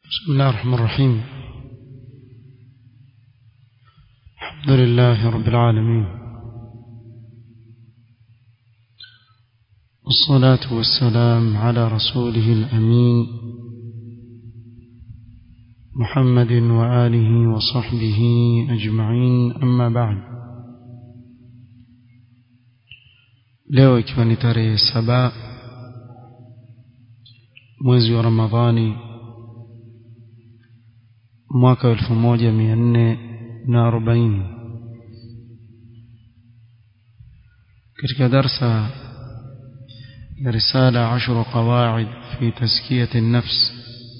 بسم الله الرحمن الرحيم الحمد لله رب العالمين والصلاة والسلام على رسوله الأمين محمد وآله وصحبه أجمعين أما بعد leo ikiwa ni tarehe saba mwezi wa ramadhani mwaka elfu moja mia nne na arobaini katika darsa ya risala ashru qawaid fi tazkiyati النفس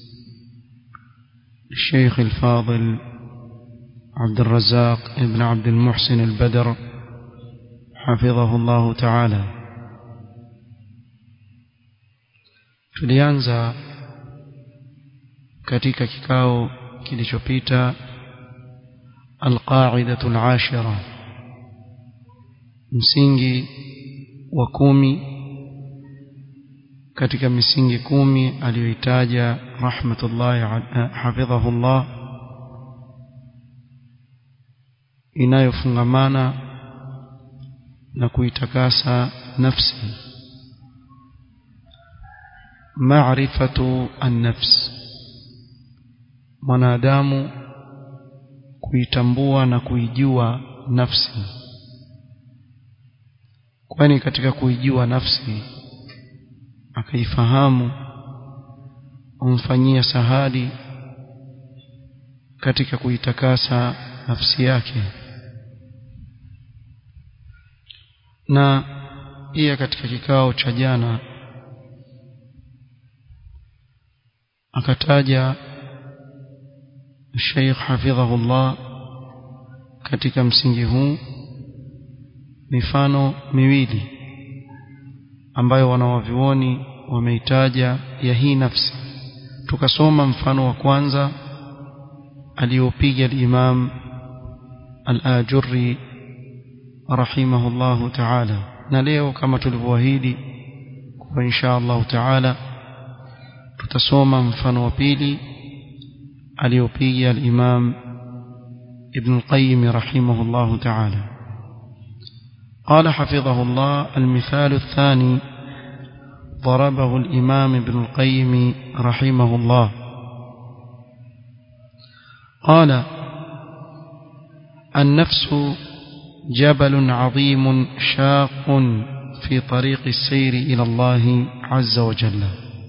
الشيخ الفاضل عبد الرزاق ابن عبد المحسن البدر حفظه الله تعالى tulianza katika kikao kilichopita alqaidatu alashira msingi wa kumi katika misingi kumi aliyoitaja rahmatullahi hafidhahullah inayofungamana na kuitakasa nafsi maarifatu an-nafs mwanadamu kuitambua na kuijua nafsi kwani katika kuijua nafsi akaifahamu umfanyia sahadi katika kuitakasa nafsi yake na pia katika kikao cha jana akataja Sheikh hafidhahullah katika msingi huu mifano miwili ambayo wanawavioni wameitaja ya hii nafsi tukasoma mfano wa kwanza aliopiga al-Imam al-Ajurri rahimahullahu ta'ala na leo kama tulivyoahidi kwa insha Allah ta'ala tutasoma mfano wa pili aliopiga al-Imam Ibn al-Qayyim rahimahullahu ta'ala قال حفظه الله المثال الثاني ضربه الإمام ابن القيم رحمه الله قال النفس جبل عظيم شاق في طريق السير إلى الله عز وجل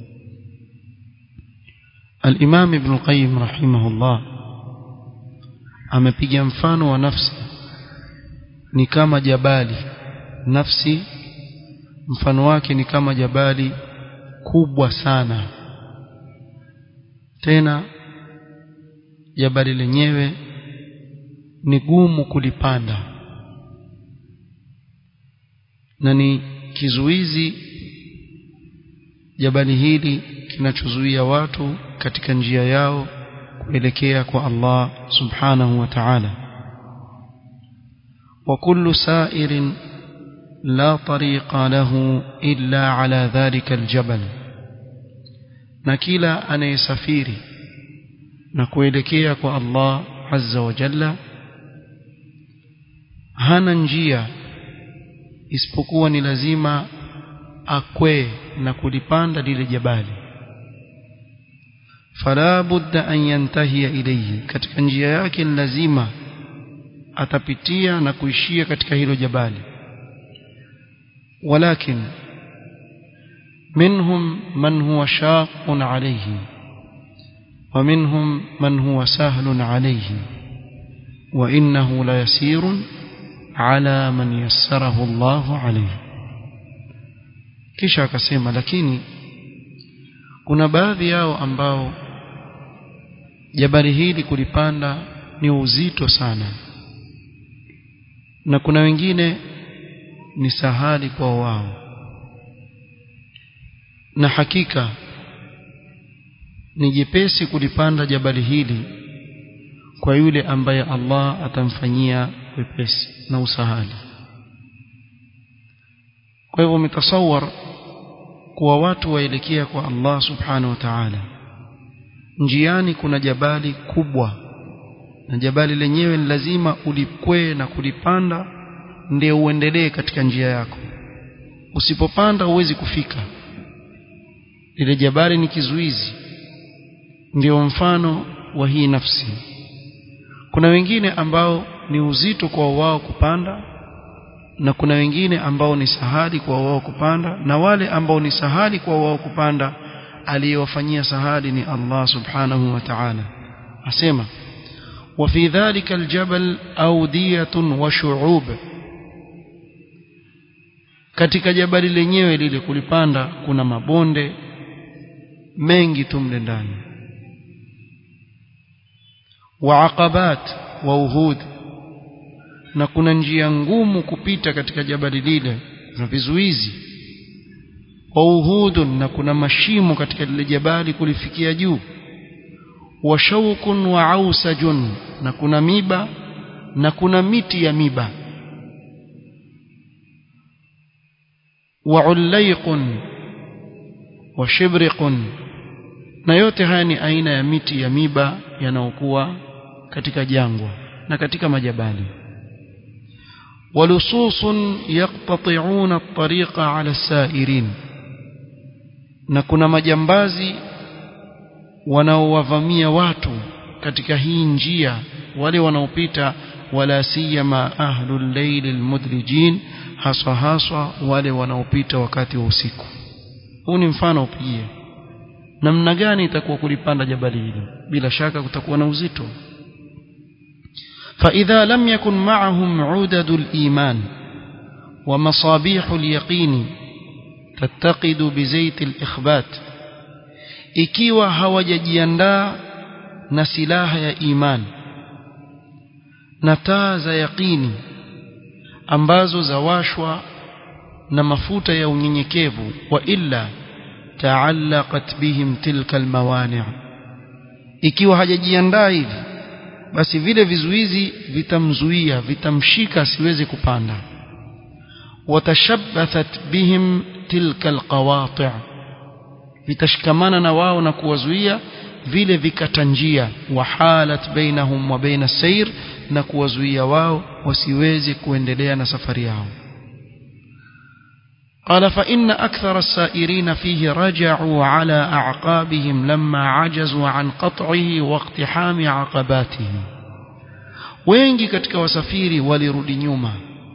الإمام ابن القيم رحمه الله amepiga mfano wa nafsi ni kama jabali nafsi mfano wake ni kama jabali kubwa sana tena jabali lenyewe ni gumu kulipanda na ni kizuizi jabali hili kinachozuia watu katika njia yao kuelekea kwa Allah subhanahu wa ta'ala wa kullu sa'irin la tariqa lahu illa ala dhalika aljabal na kila anayesafiri na kuelekea kwa Allah azza wa jalla hana njia isipokuwa ni lazima akwee na kulipanda lile jabali fala budda an yantahiya ilayhi katika njia yake ni lazima atapitia na kuishia katika hilo jabali walakin minhum man huwa shaqun alayhi ومنهم من هو سهل عليه وإنه ليسير على من يسره الله عليه kisha akasema lakini kuna baadhi yao ambao jabali hili kulipanda ni uzito sana na kuna wengine ni sahali kwa wao na hakika ni jepesi kulipanda jabali hili kwa yule ambaye Allah atamfanyia wepesi na usahali kwa hivyo umetasawar kuwa watu waelekea kwa Allah subhanahu wa ta'ala njiani kuna jabali kubwa na jabali lenyewe ni lazima ulikwee na kulipanda ndio uendelee katika njia yako usipopanda huwezi kufika lile jabali ni kizuizi ndio mfano wa hii nafsi kuna wengine ambao ni uzito kwa wao kupanda na kuna wengine ambao ni sahali kwa wao kupanda na wale ambao ni sahali kwa wao kupanda aliyewafanyia sahali ni Allah subhanahu wa ta'ala asema وفي ذلك الجبل أودية وشعوب katika jabali lenyewe lile kulipanda kuna mabonde mengi tu mle ndani wa aqabat wa uhud na kuna njia ngumu kupita katika jabali lile na vizuizi wa uhudun na kuna mashimo katika lile jabali kulifikia juu wa shaukun wa ausajun na kuna miba na kuna miti ya miba wa ulaiqun wa shibriqun na yote haya ni aina ya miti ya miba yanayokuwa katika jangwa na katika majabali ولصوص يقتطعون الطريق على السائرين na kuna majambazi wanaowavamia watu katika hii njia wale wanaopita wala siyama ahlul layl almudrijin haswa haswa wale wanaopita wakati wa usiku huu ni mfano upigie namna gani itakuwa kulipanda jabali hili bila shaka kutakuwa na uzito فإذا لم يكن معهم عدد الإيمان ومصابيح اليقين تتقد بزيت الإخبات ikiwa hawajajiandaa na silaha ya imani na taa za yaqini ambazo zawashwa na mafuta ya unyenyekevu wa illa taallaqat bihim tilka almawani' ikiwa hajajiandaa hivi basi vile vizuizi vitamzuia vitamshika asiweze kupanda watashabbathat bihim tilka alqawati' vitashikamana na wao na kuwazuia vile vikata njia wahalat bainahum wa baina sayr na kuwazuia wao wasiweze kuendelea na safari yao قال فإن أكثر السائرين فيه رجعوا على أعقابهم لما عجزوا عن قطعه واقتحام عقباته wengi katika wasafiri walirudi nyuma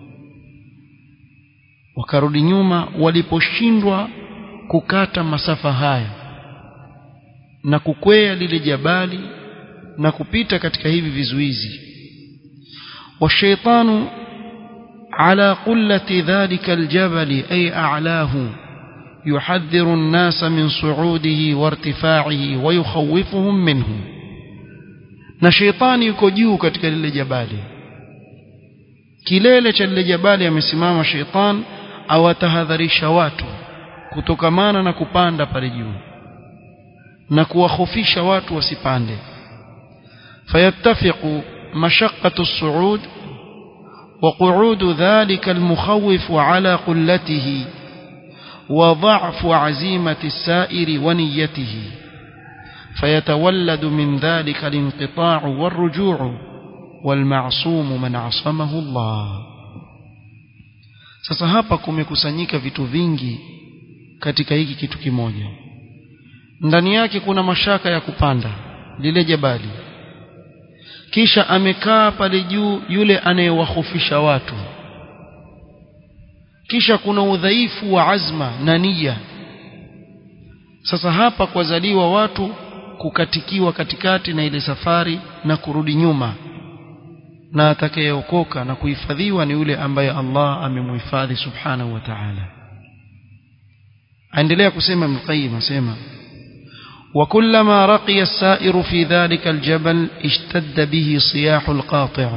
wakarudi nyuma waliposhindwa kukata masafa haya na kukwea lile jabali na kupita katika hivi vizuizi washaitanu على قلة ذلك الجبل أي أعلاه يحذر الناس من صعوده وارتفاعه ويخوفهم منه na sheitani yuko juu katika lile jabali kilele cha lile jabali amesimama sheitan awatahadharisha watu kutokamana na kupanda pale juu na kuwahofisha watu wasipande fayattafiqu mashaqqatu as-su'ud وقعود ذلك المخوف على قلته وضعف عزيمة السائر ونيته فيتولد من ذلك الانقطاع والرجوع والمعصوم من عصمه الله sasa hapa kumekusanyika vitu vingi katika hiki kitu kimoja ndani yake kuna mashaka ya kupanda lile jabali kisha amekaa pale juu yule anayewahofisha watu kisha kuna udhaifu wa azma na nia sasa hapa kwazaliwa watu kukatikiwa katikati na ile safari na kurudi nyuma na atakayeokoka na kuhifadhiwa ni yule ambaye Allah amemhifadhi subhanahu wa ta'ala aendelea kusema Ibn asema وكلما رقي السائر في ذلك الجبل اشتد به صياح القاطع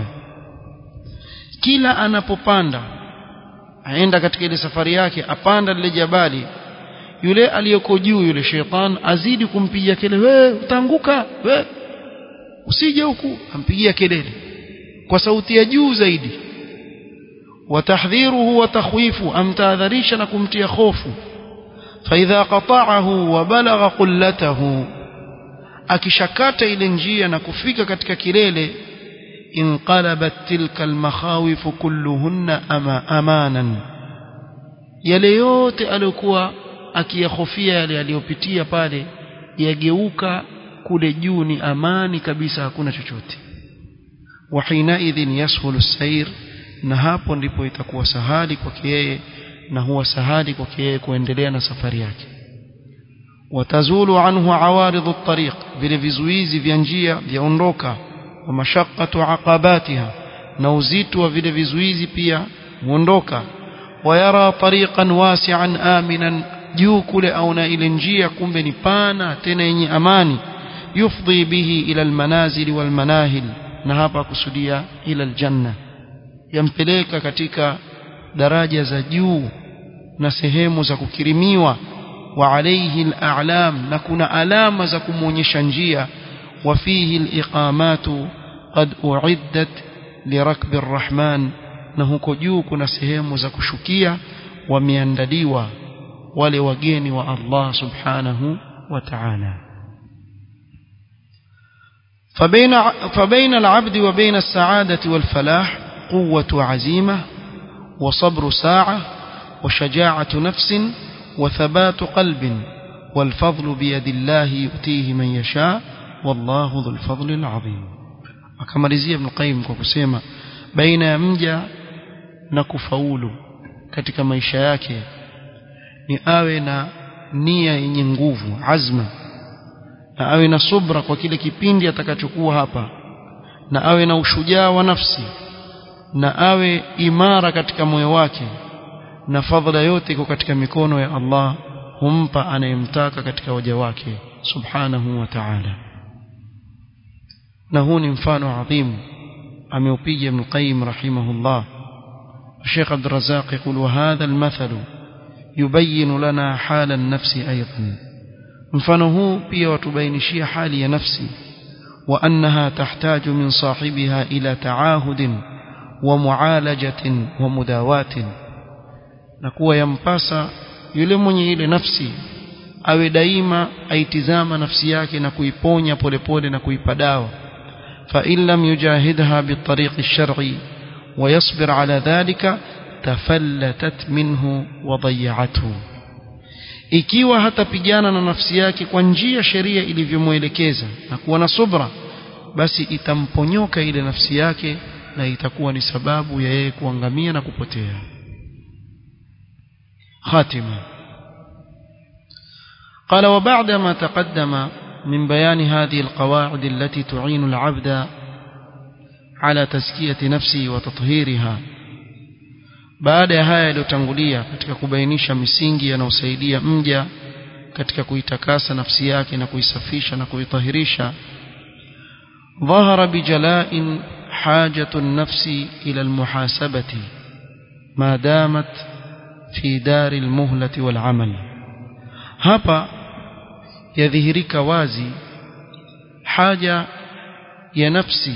kila anapopanda aenda katika ile safari yake apanda lile jabali yule aliyoko juu yule sheitan azidi kumpigia kelele wewe utaanguka we usije huku ampigia kelele kwa sauti ya juu zaidi watahdhiruhu wa takhwifu amtahadharisha na kumtia hofu فإذا قطعه وبلغ قلته akishakata ile njia na kufika katika kilele inqalabat tilka almakhawif kulluhunna ama amanan yale yote aliyokuwa akiyahofia yale aliyopitia pale yageuka kule juu ni amani kabisa hakuna chochote wa hinaidhin yashulu sair na hapo ndipo itakuwa sahali kwake yeye na huwa sahali kwake yeye kuendelea na safari yake watazulu anhu awaridhu at-tariq vile vizuizi vya njia vyaondoka wa mashaqqatu aqabatiha na uzito wa vile vizuizi pia huondoka wayara tariqan wasi'an aminan juu kule auna ile njia kumbe ni pana tena yenye amani yufdhi bihi ila almanazil walmanahil na hapa kusudia ila aljanna yampeleka katika daraja za juu na sehemu za kukirimiwa wa alayhi al'alam na kuna alama za kumuonyesha njia wa fihi al-iqamatu qad uiddat lirakbi arrahman na huko juu kuna sehemu za kushukia wameandaliwa wale wageni wa Allah subhanahu wa ta'ala فبين فبين العبد وبين السعادة والفلاح قوة عزيمة وصبر ساعة وشجاعة نفس وثبات قلب والفضل بيد الله يؤتيه من يشاء والله ذو الفضل العظيم akamalizia Ibn Qayyim kwa kusema baina ya mja na kufaulu katika maisha yake ni awe na nia yenye nguvu azma na awe na subra kwa kile kipindi atakachokuwa hapa na awe na ushujaa wa nafsi na awe imara katika moyo wake na fadhila yote iko katika mikono ya Allah humpa anayemtaka katika waja wake subhanahu wa ta'ala na huu ni mfano adhimu ameupiga Ibn Qayyim rahimahullah الشيخ عبد الرزاق يقول وهذا المثل يبين لنا حال النفس أيضا mfano huu pia watubainishia hali ya nafsi وأنها تحتاج من صاحبها إلى تعاهد ومعالجة ومداواة نكوى ينباسا yule mwenye ile nafsi awe daima aitizama nafsi yake na kuiponya polepole na kuipa dawa fa in lam yujahidha bitariq ash-shar'i wa yasbir ala dhalika tafallatat minhu wa dayya'athu ikiwa hatapigana na nafsi yake kwa njia sheria ilivyomwelekeza na kuwa na subra basi itamponyoka ile nafsi yake na itakuwa ni sababu ya yeye kuangamia na kupotea خاتمة قال وبعد ما تقدم من بيان هذه القواعد التي تعين العبد على تزكية نفسه وتطهيرها baada ya haya yaliyotangulia katika kubainisha misingi yanayosaidia mja katika kuitakasa nafsi yake na kuisafisha na kuitahirisha ظهر بجلاء حاجة النفس إلى المحاسبة ما دامت في دار المهلة والعمل hapa yadhihirika wazi haja ya nafsi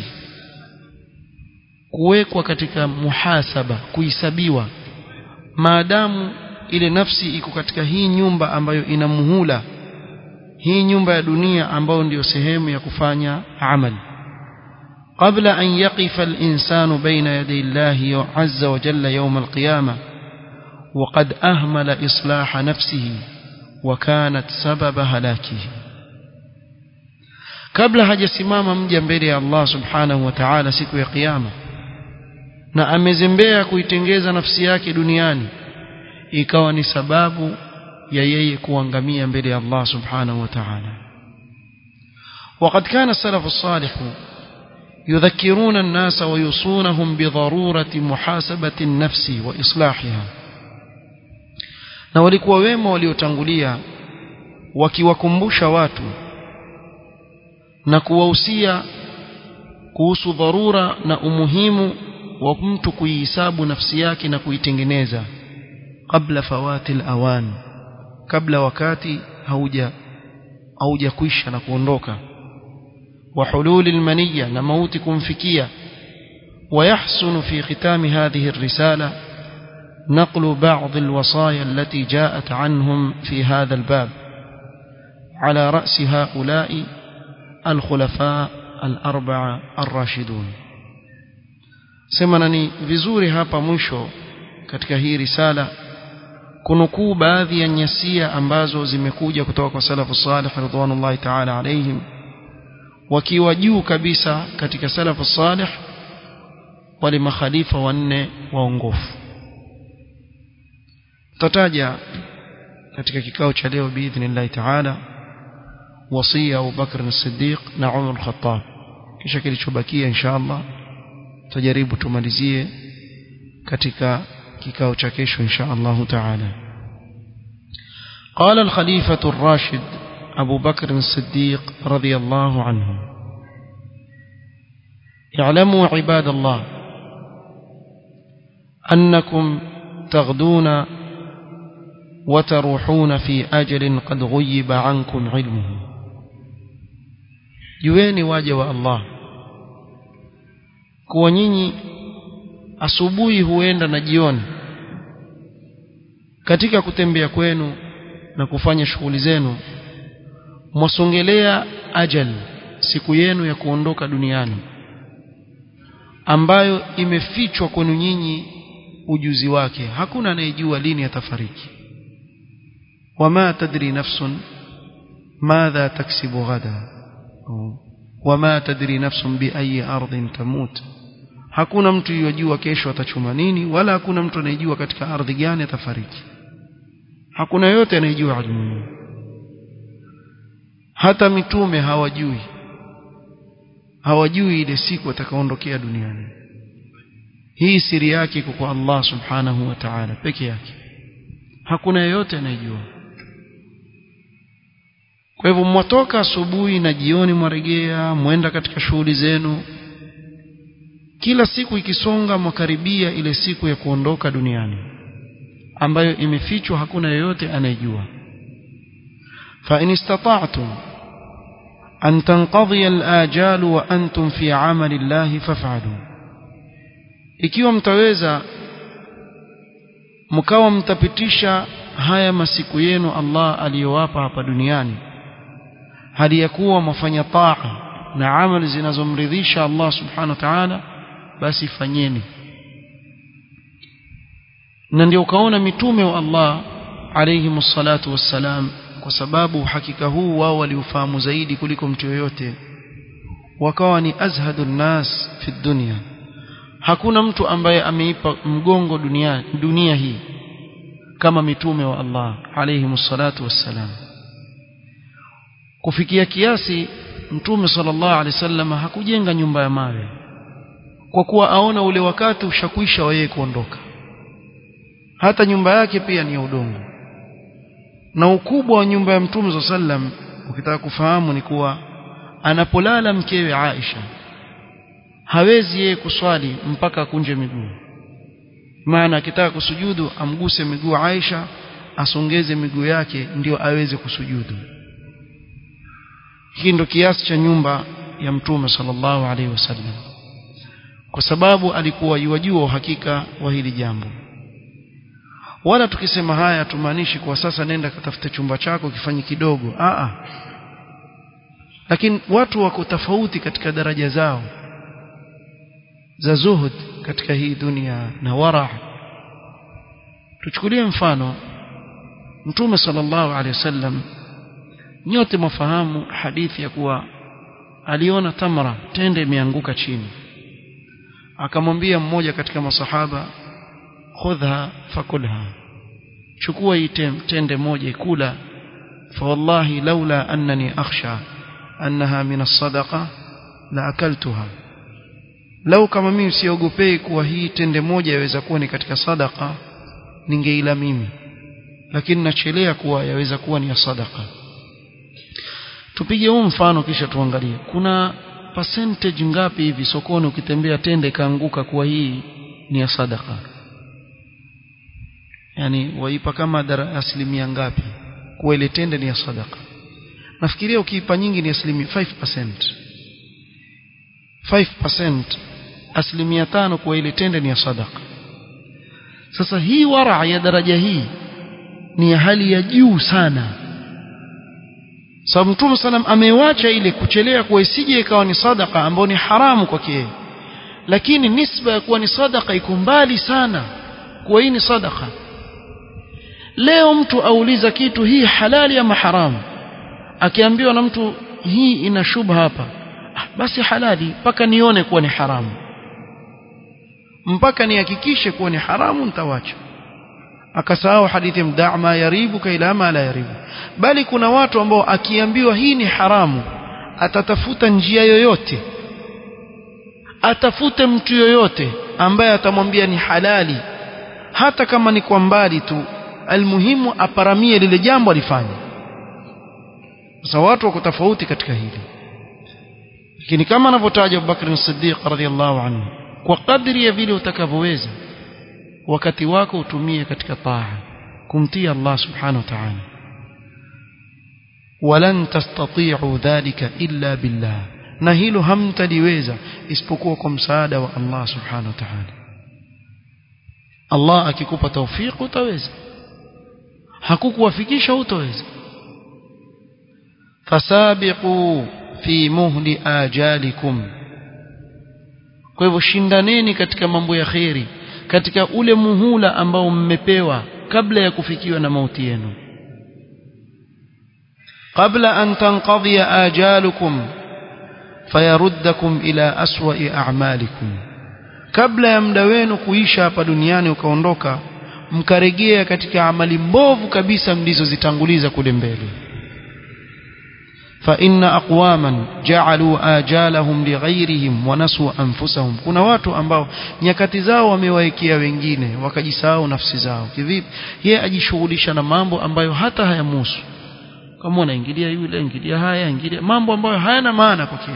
kuwekwa katika muhasaba kuhesabiwa maadamu ile nafsi iko katika hii nyumba ambayo ina muhula hii nyumba ya dunia ambayo ndiyo sehemu ya kufanya amali قبل أن يقف الإنسان بين يدي الله عز وجل يوم القيامة وقد أهمل إصلاح نفسه وكانت سبب هلاكه kabla hajasimama mja mbele ya Allah subhanahu wa ta'ala siku ya kiyama na amezembea kuitengeza nafsi yake duniani ikawa ni sababu ya yeye kuangamia mbele ya Allah subhanahu wa ta'ala وقد كان السلف الصالح يذكرون الناس ويوصونهم بضرورة محاسبة النفس وإصلاحها na walikuwa wema waliotangulia wakiwakumbusha watu na kuwahusia kuhusu dharura na umuhimu wa mtu kuihisabu nafsi yake na kuitengeneza kabla fawati awan kabla wakati hauja haujakwisha na kuondoka wa hululi almaniya na mauti kumfikia ويحسن في ختام هذه الرسالة نقل بعض الوصايا التي جاءت عنهم في هذا الباب على رأس هؤلاء الخلفاء الأربعة الراشدون sema na ni vizuri hapa mwisho katika hii risala kunukuu baadhi ya nyasia ambazo zimekuja kutoka kwa salafu salih ridwanullahi ta'ala alaihim wakiwa juu kabisa katika salafu salih wale makhalifa wanne waongofu tutataja katika kikao cha leo biidhnillahi ta'ala wasia Abu Bakr as-Siddiq na Umar al-Khattab kisha kilichobakia insha Allah tutajaribu tumalizie katika kikao cha kesho insha Allah ta'ala قال الخليفة الراشد أبو بكر الصديق رضي الله عنه اعلموا عباد الله أنكم تغدون وتروحون في أجل قد غيب عنكم علمه jueni waja wa Allah kuwa nyinyi asubuhi huenda na jioni katika kutembea kwenu na kufanya shughuli zenu mwasongelea ajal siku yenu ya kuondoka duniani ambayo imefichwa kwenu nyinyi ujuzi wake hakuna anayejua lini atafariki wama tadri nafsun madha taksibu ghada wama tadri nafsun bi ayi ardhin tamut hakuna mtu yojua kesho atachuma nini wala hakuna mtu anayejua katika ardhi gani atafariki hakuna yote anayejua ilmu hata mitume hawajui hawajui ile siku atakaondokea duniani hii siri yake iko kwa Allah subhanahu wa ta'ala peke yake hakuna yeyote anayejua kwa hivyo mwatoka asubuhi na jioni mwaregea mwenda katika shughuli zenu kila siku ikisonga mwakaribia ile siku ya kuondoka duniani ambayo imefichwa hakuna yeyote anayejua fa in istata'tum an tanqadhiya al-ajal wa antum fi 'amali Allah faf'alu ikiwa mtaweza mkawa mtapitisha haya masiku yenu Allah aliyowapa hapa duniani hali ya kuwa mfanya taa na amali zinazomridhisha Allah subhanahu wa ta'ala basi fanyeni na ndio ukaona mitume wa Allah alayhi msalatu wassalam kwa sababu hakika huu wao waliufahamu zaidi kuliko mtu yoyote wakawa ni azhadun nas fi dunya hakuna mtu ambaye ameipa mgongo dunia dunia hii kama mitume wa Allah alayhi msalatu wassalam kufikia kiasi mtume sallallahu alaihi wasallam hakujenga nyumba ya mawe kwa kuwa aona ule wakati ushakwisha wa yeye kuondoka hata nyumba yake pia ni ya udongo na ukubwa wa nyumba ya mtume sallam ukitaka kufahamu ni kuwa anapolala mkewe Aisha hawezi yeye kuswali mpaka akunje miguu maana akitaka kusujudu amguse miguu Aisha asongeze miguu yake ndio aweze kusujudu hii ndo kiasi cha nyumba ya mtume sallallahu alaihi wasallam kwa sababu alikuwa yuwajua uhakika wa hili jambo wala tukisema haya tumaanishi kwa sasa nenda katafute chumba chako kifanye kidogo a a lakini watu wako tofauti katika daraja zao za zuhud katika hii dunia na wara tuchukulie mfano mtume sallallahu alaihi wasallam nyote mafahamu hadithi ya kuwa aliona tamra tende imeanguka chini akamwambia mmoja katika masahaba khudha fakulha chukua hii tende moja ikula fa wallahi laula annani akhsha annaha min as-sadaqa la akaltuha lau kama mimi siogopei kuwa hii tende moja yaweza kuwa ni katika sadaka ningeila mimi lakini nachelea kuwa yaweza kuwa ni ya sadaka tupige huu mfano kisha tuangalie kuna percentage ngapi hivi sokoni ukitembea tende kaanguka kuwa hii ni ya sadaka yani waipa kama asilimia ngapi kuwa ile tende ni ya sadaka nafikiria ukiipa nyingi ni asilimia 5% 5% asilimia tano kuwa ile tende ni ya sadaka sasa hii wara ya daraja hii ni ya hali ya juu sana sababu mtume salam amewacha ile kuchelea kuwa isije ikawa ni sadaka ambayo ni haramu kwake yeye lakini nisba ya kuwa ni sadaka iko mbali sana kuwa hii ni sadaka leo mtu auliza kitu hii halali ama haramu akiambiwa na mtu hii ina shubha hapa ah, basi halali mpaka nione kuwa ni haramu mpaka nihakikishe kuwa ni haramu nitawacha akasahau hadithi mda ma yaribuka ila ma la yaribu bali kuna watu ambao akiambiwa hii ni haramu atatafuta njia yoyote atafute mtu yoyote ambaye atamwambia ni halali hata kama ni kwa mbali tu almuhimu aparamie lile jambo alifanya sasa watu wako tofauti katika hili lakini kama anavyotaja Abubakar as-Siddiq radhiyallahu anhu kwa kadri ya vile utakavyoweza wakati wako utumie katika taa kumtii Allah subhanahu wa ta'ala walan tastati'u dhalika illa billah na hilo hamtaliweza isipokuwa kwa msaada wa Allah subhanahu wa ta'ala Allah akikupa tawfik utaweza hakukuwafikisha utaweza fasabiqu fi muhli ajalikum kwa hivyo shindaneni katika mambo ya kheri katika ule muhula ambao mmepewa kabla ya kufikiwa na mauti yenu qabla an tanqadhiya ajalukum fayaruddakum ila aswa'i a'malikum kabla ya muda wenu kuisha hapa duniani ukaondoka mkaregea katika amali mbovu kabisa mlizozitanguliza kule mbele فإن أقواما جعلوا آجالهم لغيرهم ونسوا أنفسهم kuna watu ambao nyakati zao wamewaekea wengine wakajisahau nafsi zao kivipi yeye ajishughulisha na mambo ambayo hata hayamuhusu kama unaingilia yule ingilia haya ingilia mambo ambayo hayana maana kwake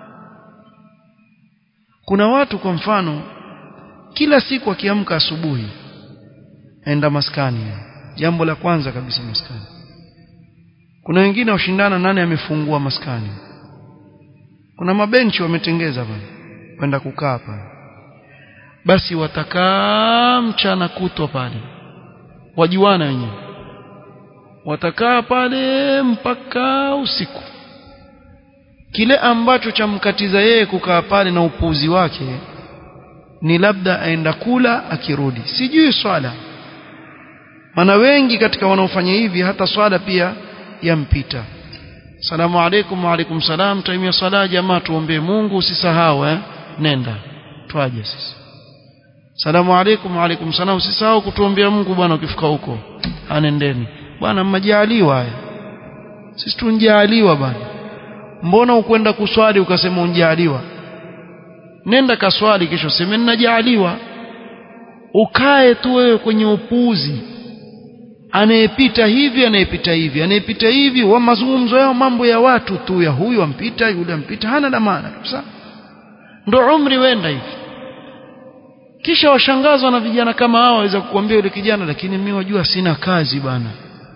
kuna watu kwa mfano kila siku akiamka asubuhi enda maskani jambo la kwanza kabisa maskani kuna wengine washindana nani amefungua maskani kuna mabenchi wametengeza pale kwenda kukaa pale basi watakaa mchana kutwa pale wajuana wenyewe watakaa pale mpaka usiku kile ambacho chamkatiza yeye kukaa pale na upuuzi wake ni labda aenda kula akirudi sijui swala maana wengi katika wanaofanya hivi hata swala pia yampita salamu alaykum wa alaykum salam taimia sala jamaa tuombee Mungu usisahau eh nenda twaje sisi salamu alaykum wa alaykum salam usisahau kutuombea Mungu bwana ukifika huko anendeni bwana mmejaliwa haya sisi tunjaliwa bwana mbona ukwenda kuswali ukasema unjaliwa nenda kaswali kesho sema ninajaliwa ukae tu wewe kwenye upuzi anayepita hivi anayepita hivi anayepita hivi wa mazungumzo yao mambo ya watu tu ya huyu ampita yule ampita hana la maana kabisa ndo umri wenda hivi kisha washangazwa na vijana kama hao waweza kukuambia yule kijana lakini mimi wajua sina kazi bana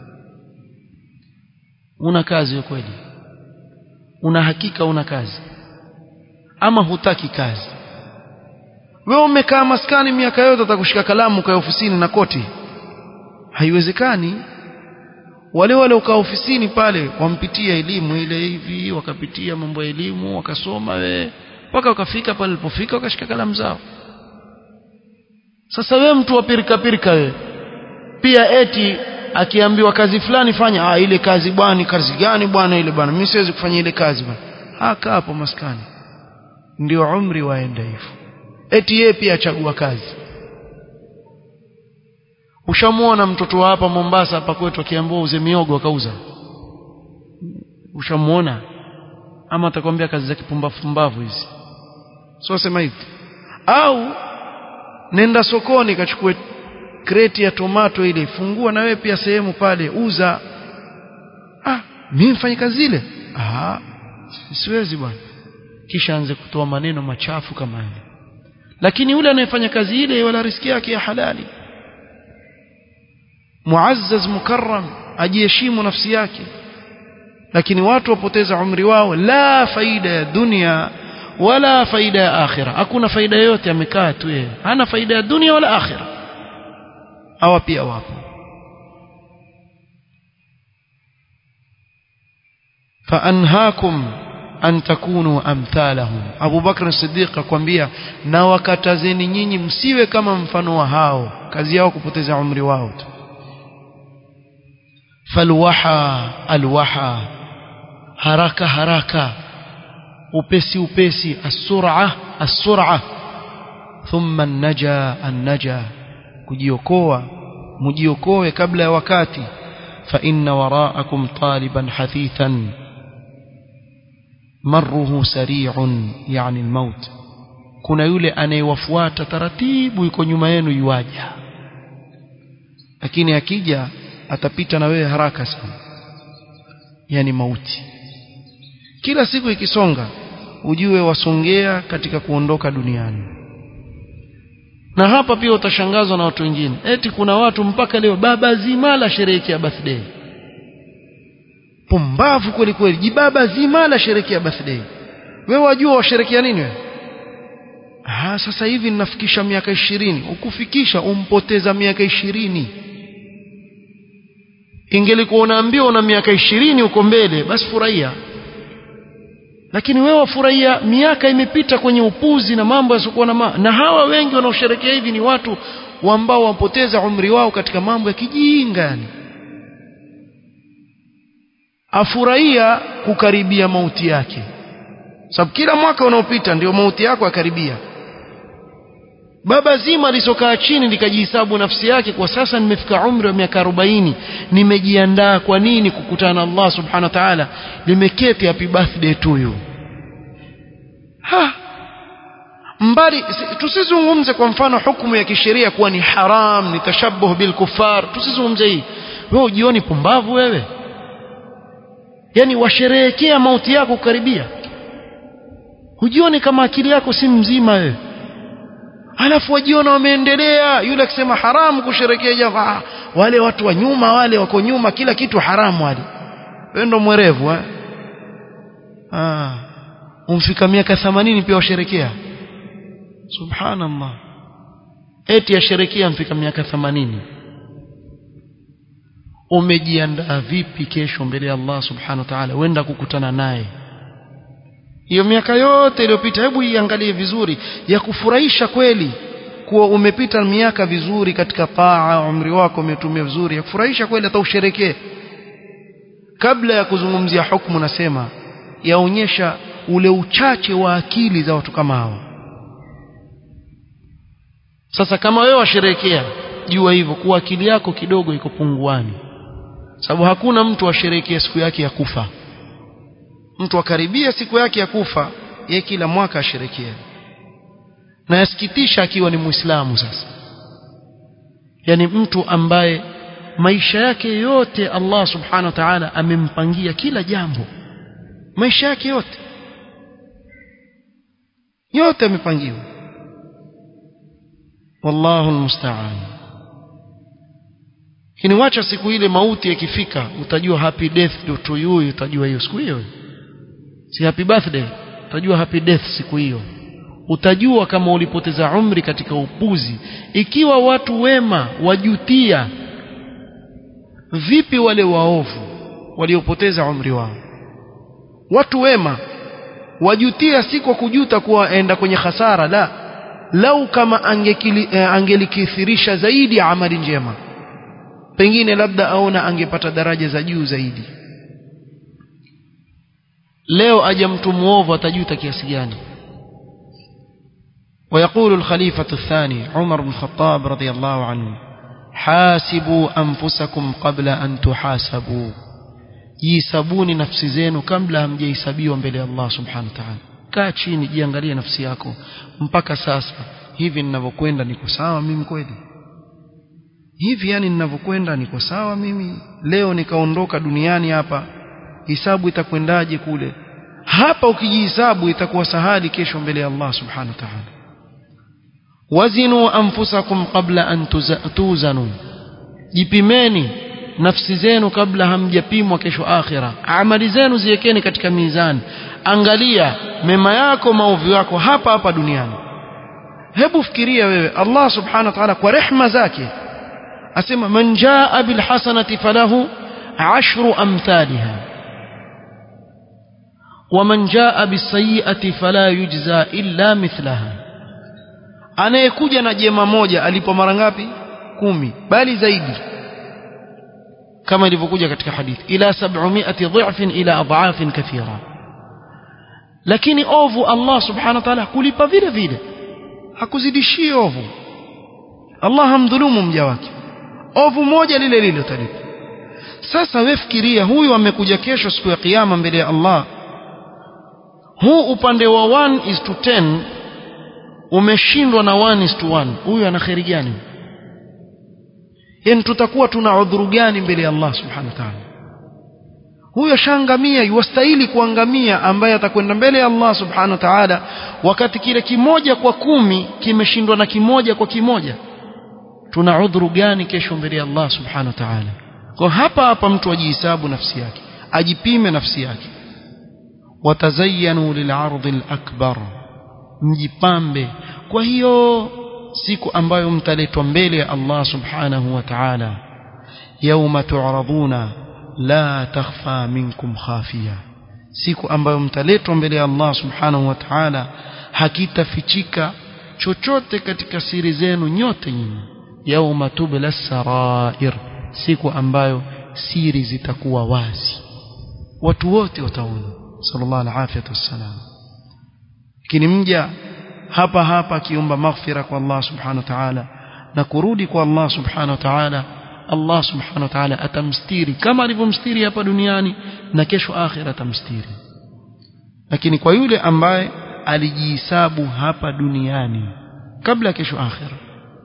una kazi kweli una hakika una kazi ama hutaki kazi wewe umekaa maskani miaka yote utakushika kalamu kwa ofisini na koti haiwezekani wale wale ukaa ofisini pale wampitia elimu ile hivi wakapitia mambo ya elimu wakasoma we mpaka wakafika pale walipofika wakashika kalamu zao sasa we mtu wa pirika pirika we pia eti akiambiwa kazi fulani fanya ah ile kazi bwana kazi gani bwana ile bwana mimi siwezi kufanya ile kazi bwana haka hapo maskani ndio umri waenda hivyo eti yeye pia achagua kazi ushamuona mtoto wa hapa Mombasa hapa kwetu akiambiwa uze miogo akauza ushamuona ama atakwambia kazi za kipumbavu pumbavu hizi sio sema hivi au nenda sokoni kachukue kreti ya tomato ile fungua na wewe pia sehemu pale uza ah mimi mfanye kazi ile ah siwezi bwana kisha anze kutoa maneno machafu kama yale lakini yule anayefanya kazi ile wala riski yake ya halali muazzaz mukarram ajiheshimu nafsi yake lakini watu wapoteza umri wao la faida ya dunia wala faida ya akhira hakuna faida yoyote amekaa tu yeye hana faida ya dunia wala akhira hawa pia wapo faanhakum an takunu amthalahum Abu Bakr Siddiq akwambia na wakatazeni nyinyi msiwe kama mfano wa hao kazi yao kupoteza umri wao tu falwaha alwaha haraka haraka upesi upesi as-sur'a as-sur'a thumma an-naja an-naja kujiokoa mjiokoe kabla ya wakati fa inna wara'akum taliban hathithan marruhu sari'un yani al-maut kuna yule anayewafuata taratibu yuko nyuma yenu yuaja lakini akija atapita na wewe haraka sana yani mauti kila siku ikisonga ujue wasongea katika kuondoka duniani na hapa pia utashangazwa na watu wengine eti kuna watu mpaka leo baba zima la sherehekea birthday pumbavu kweli kweli jibaba zima la sherehekea birthday wewe wajua washerekea nini wewe ah sasa hivi ninafikisha miaka ishirini ukufikisha umpoteza miaka ishirini ingelikuwa unaambiwa una miaka ishirini uko mbele basi furahia lakini wewe wafurahia miaka imepita kwenye upuzi na mambo yasiokuwa na ma na hawa wengi wanaosherekea hivi ni watu ambao wapoteza umri wao katika mambo ya kijinga yani afurahia kukaribia mauti yake sababu kila mwaka unaopita ndio mauti yako akaribia baba zima lisokaa chini likajihesabu nafsi yake kwa sasa nimefika umri wa miaka 40 nimejiandaa kwa nini kukutana na Allah subhanahu wa ta'ala limeketi happy birthday to you ha mbali tusizungumze kwa mfano hukumu ya kisheria kuwa ni haram ni tashabuh bil kuffar tusizungumze hii wewe ujioni pumbavu wewe yani washerehekea mauti yako kukaribia hujioni kama akili yako si mzima wewe alafu wajiona wameendelea yule akisema haramu kusherekea jambo ah, wale watu wa nyuma wale wako nyuma kila kitu haramu wale wewe ndo mwerevu eh ah umfika miaka 80 pia washerekea subhanallah eti yasherekea mfika miaka 80 umejiandaa vipi kesho mbele ya Allah subhanahu wa ta'ala wenda kukutana naye hiyo miaka yote iliyopita hebu iangalie vizuri ya kufurahisha kweli kuwa umepita miaka vizuri katika taa umri wako umetumia vizuri ya kufurahisha kweli hata usherekee kabla ya kuzungumzia hukumu nasema yaonyesha ule uchache wa akili za watu kama hawa sasa kama wewe washerekea jua hivyo kuwa akili yako kidogo iko punguani sababu hakuna mtu asherekea siku yake ya kufa mtu akaribia siku yake ya kufa ye kila mwaka asherekea na yasikitisha akiwa ni muislamu sasa yani mtu ambaye maisha yake yote Allah subhanahu wa ta'ala amempangia kila jambo maisha yake yote yote amepangiwa wallahu almusta'an lakini wacha siku ile mauti ikifika utajua happy death to you utajua hiyo siku hiyo si happy birthday utajua happy death siku hiyo utajua kama ulipoteza umri katika upuzi ikiwa watu wema wajutia vipi wale waovu waliopoteza umri wao watu wema wajutia si kwa kujuta kuwa enda kwenye hasara la lau kama angekili, eh, angelikithirisha zaidi ya amali njema pengine labda aona angepata daraja za juu zaidi leo aja mtu muovu atajuta kiasi gani ويقول الخليفة الثاني عمر بن الخطاب رضي الله عنه حاسبوا أنفسكم قبل أن تحاسبوا jisabuni nafsi zenu kabla hamjahesabiwa mbele ya Allah subhanahu wa ta'ala kaa chini jiangalie nafsi yako mpaka sasa hivi ninavyokwenda niko sawa mimi kweli hivi yani ninavyokwenda niko sawa mimi leo nikaondoka duniani hapa hisabu itakwendaje kule hapa ukijihisabu itakuwa sahali kesho mbele ya Allah subhanahu wa ta'ala wazinu anfusakum qabla an tuzanu jipimeni nafsi zenu kabla hamjapimwa kesho akhira amali zenu ziwekeni katika mizani angalia mema yako maovu yako hapa hapa duniani hebu fikiria wewe Allah subhanahu wa ta'ala kwa rehma zake asema man jaa bil hasanati falahu ashru amthaliha waman jaa bisayiati fala yujza illa mithlaha anayekuja na jema moja alipo mara ngapi kumi bali zaidi kama ilivyokuja katika hadithi ila 700 dhifin ila adhafin kathira lakini ovu Allah subhanahu wa ta'ala kulipa vile vile hakuzidishii ovu Allah hamdhulumu mja wake ovu moja lile lile utalipa sasa wewe fikiria huyu amekuja kesho siku ya kiyama mbele ya Allah huu upande wa 1 is to 10 umeshindwa na 1 is to 1 huyu ana kheri gani yani tutakuwa tuna udhuru gani mbele ya Allah subhanahu wa ta'ala huyo shangamia yuwastahili kuangamia ambaye atakwenda mbele ya Allah subhanahu wa ta'ala wakati kile kimoja kwa kumi kimeshindwa na kimoja kwa kimoja tuna udhuru gani kesho mbele ya Allah subhanahu wa ta'ala kwa hapa hapa mtu ajihesabu nafsi yake ajipime nafsi yake watazayyanu lil'ardhi al-akbar mjipambe kwa hiyo siku ambayo mtaletwa mbele ya Allah subhanahu wa ta'ala yauma tu'raduna la takhfa minkum khafiya siku ambayo mtaletwa mbele ya Allah subhanahu wa ta'ala hakitafichika chochote katika siri zenu nyote nyinyi yauma tubla sarair siku ambayo siri zitakuwa wazi watu wote wataona sallallahu alaihi wasallam lakini mja hapa hapa akiomba maghfira kwa Allah subhanahu wa ta'ala na kurudi kwa Allah subhanahu wa ta'ala Allah subhanahu wa ta'ala atamstiri kama alivyomstiri hapa duniani na kesho akhira atamstiri lakini kwa yule ambaye alijihisabu hapa duniani kabla kesho akhira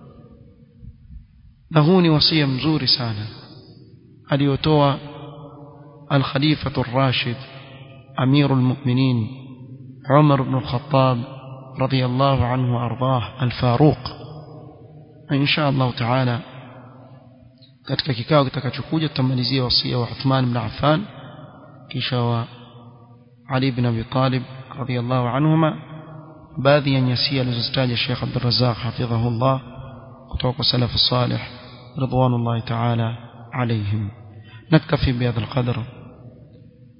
na huu ni wasia mzuri sana aliyotoa al-Khalifatu ar-Rashid Amirul Mu'minin Umar ibn al-Khattab رضي الله عنه وارضاه الفاروق ان شاء الله تعالى katika kikao kitakachokuja tutamalizia wasia wa Uthman ibn Affan kisha wa Ali ibn Abi Talib radiyallahu anhuma baadhi ya nyasia alizozitaja Sheikh Abdul Razzaq hafidhahullah kutoka kwa salaf salih ridwanullahi ta'ala alayhim naktafi bihadha alqadr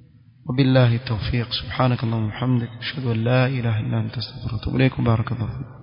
وبالله التوفيق سبحانك اللهم وبحمدك اشهد ان لا اله الا انت استغفرك واتوب اليك بارك الله فيك